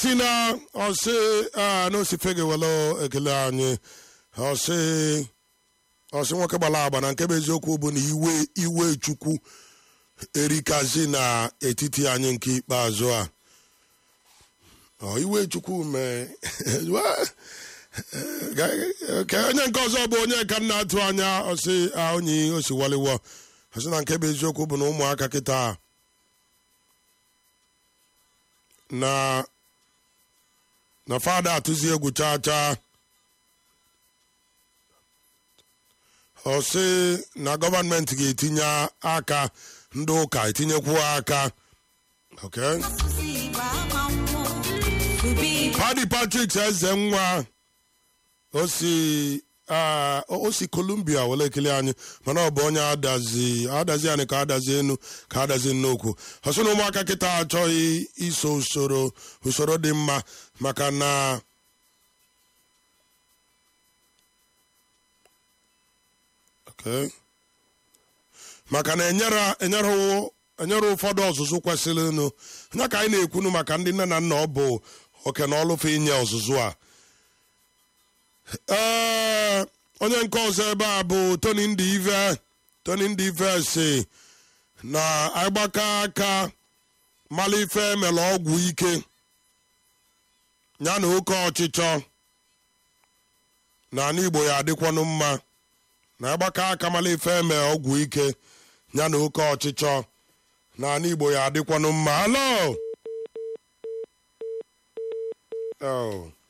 tina ọsị a na osifege welo ekele anyị ọsị ọsị nwoke gbara agba na nke bụ eziokwu bụ na iwe iwe chukwu erikazi na etiti anyị nke ikpeazụ a Ọ, iwe chukwu mee ka onye nke ọzọ bụ onye ka m na-atụ anya ọsị a, onye osiwaliwo ọsị na nke bụ eziokwu bụ na ụmụaka kịta na na fada atụzi egwu chaa chaa ọ sị na gọọmenti ga-etinye aka ndị ụka etinyekwu aka okay. Paddy Patrick eze nwa o si ah, o si Columbia were ekele anyị mana ọ bụ onye adazi adazi anyị ka adazi enu ka adazi nnukwu ọsọ na ụmụaka kịta achọghị iso usoro usoro dị mma maka na okay. maka na enyere enyere enyere ụfọdụ ọzụzụ kwesịrị nụ nya ka anyị na-ekwunu maka ndị nne na nna ọ bụ oke na ọlụfe inye ọzụzụ a ee onye nke ọzọ ebe a bụ tony ndị ive tony ndị ive si na agbaka aka malife mere ọgwụ ike ya na oke ọchịchọ na ala igbo ya adịkwanụ mma na agbaka aka malife eme ọgwụ ike ya na oke ọchịchọ na ala igbo ya adịkwanụ mma alo Oh.